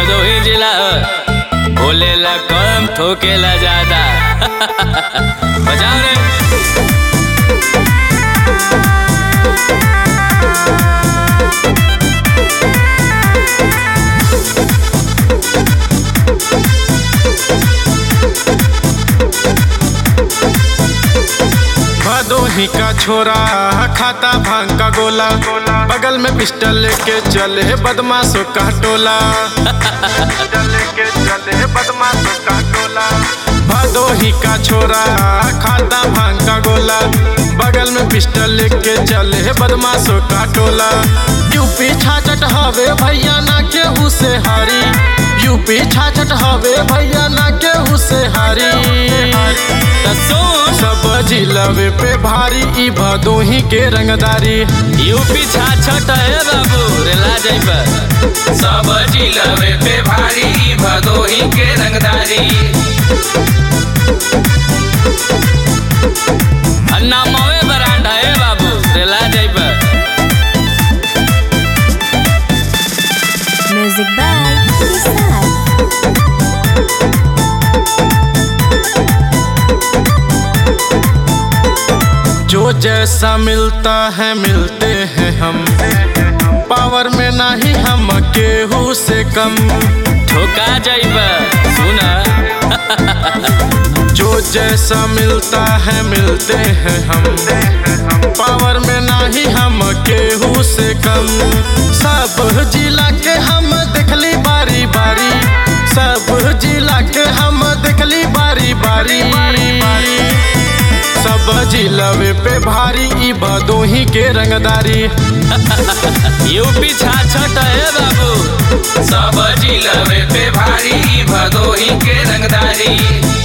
भदोही जिला बोलेला कम ठोकेला ज्यादा बजाओ रे भदोही का छोरा खाता भांग का गोला बगल में पिस्टल लेके चले बदमाशों का टोला लेके चले बदमाशों का टोला भदोही का छोरा खाता भांग का गोला बगल में पिस्टल लेके चले बदमाशों का टोला यूपी छाछट हवे भैया ना केहू से हारी यूपी छाछट हवे भैया ना केहू से हारी त सुन सब जिलवे पे भारी ई भदोही के रंगदारी यूपी छाछट है बाबू रेला जाइबा सब जिलवे पे भारी भदोही के रंगदारी अन्ना मवे बरांड है बाबू रेला जाइबा Music by Nissan. जो जैसा मिलता है मिलते हैं हम पावर में नहीं हम केहू से कम ठोका जाइबा सुना जो जैसा मिलता है मिलते हैं हम पावर में नहीं हम केहू से कम सब जिला के हम देखली बारी बारी सब जिला के हम देखली बारी बारी सब जिलवे पे भारी ई भदोही के रंगदारी यूपी छाछट है बाबू सब जिलवे पे भारी भदोही के रंगदारी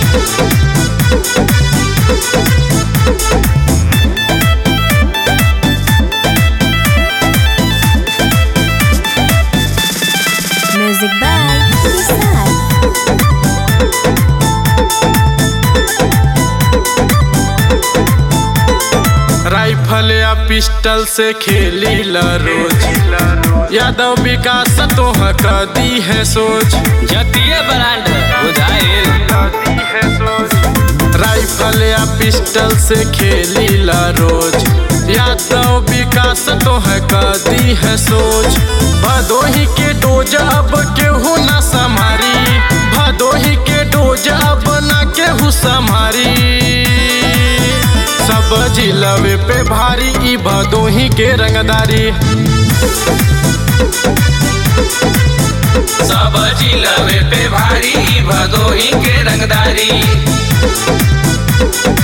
Music by Nissan. राइफल या पिस्टल से खेली ला रोज यादव विकास तो दी है सोच जतिये बरांड बुझाइल राइफल या पिस्टल से खेली ला रोज यादव विकास तो दी है सोच भदोही के डोज अब केहू ना समारी भदोही के डोज अब ना केहू समारी सब जिलवे पे भारी ई भदोही के रंगदारी सब जिलवे पे भारी भदोही के रंगदारी